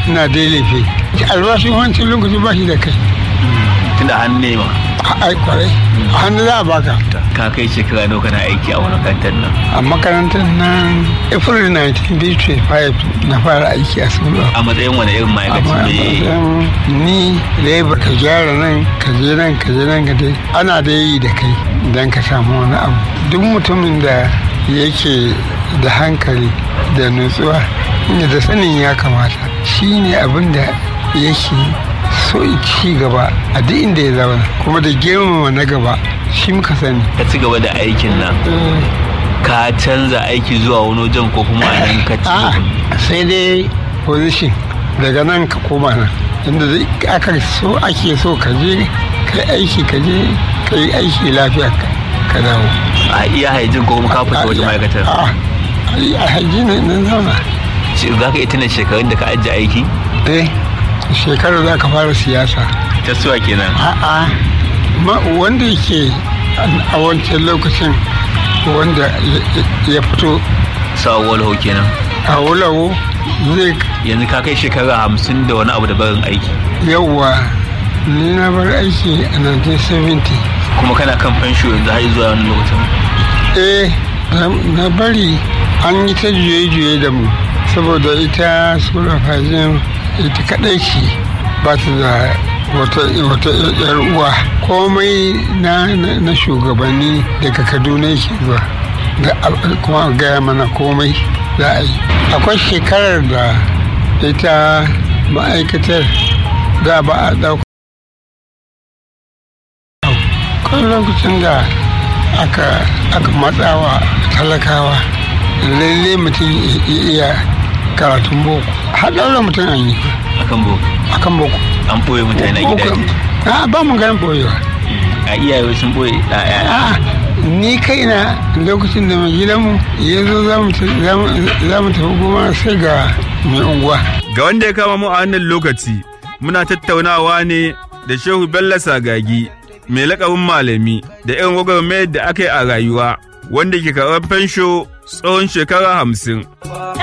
ina dai laifi albashin wancan lokaci ba shi da kai tunda hannu ne ma ai kwarai a hannu za a baka ka kai shekara nawa kana aiki a wani makarantar nan a makarantar nan april 1925 na fara aiki a sulu a matsayin wani irin ma'aikaci ne ni labor ka gyara nan ka je nan ka je nan ka je ana da yi da kai don ka samu wani abu duk mutumin da yake da hankali da nutsuwa da sanin ya kamata shi ne abin da yake so ci gaba a duk inda ya zauna kuma da girmama na gaba shi muka sani ka ci gaba da aikin nan ka canza aiki zuwa wani wajen ko kuma a nan ka ci a sai dai position daga nan ka koma nan inda aka so ake so ka je ka aiki ka je ka yi aiki lafiya ka dawo a iya haijin ko kuma ka fita wajen ma'aikatar a haiji ne nan zauna za ka iya tuna shekarun da ka ajiye aiki eh shekarar za ka fara siyasa ta suwa kenan a'a wanda yake a wancan lokacin wanda ya fito sa'awar hau kenan a wulawo zai yanzu ka kai shekara hamsin da wani abu da barin aiki yawwa ni na bar aiki a 1970 kuma kana kan fansho yanzu har zuwa wani lokacin eh na bari an yi ta juye-juye da mu saboda ita sura fajin ita kadai ce ba ta da wata yar uwa komai na shugabanni daga kaduna yake zuwa da kuma gaya mana komai za a yi akwai shekarar da ita ma'aikatar da ba a ɗauka kawai lokacin da aka matsawa talakawa lalle mutum ya iya karatun boko har ɗaura mutum an yi akan boko akan boko an ɓoye mutane a gidaje a ba mu ganin ɓoyewa a iyaye sun ɓoye ɗaya a ni kaina lokacin da mai gidanmu ya zo za mu tafi goma sai ga mai unguwa ga wanda ya kama mu a wannan lokaci muna tattaunawa ne da shehu bello sagagi mai lakabin malami da irin gwagwarmayar da aka yi a rayuwa wanda ke karɓar fensho tsawon shekara hamsin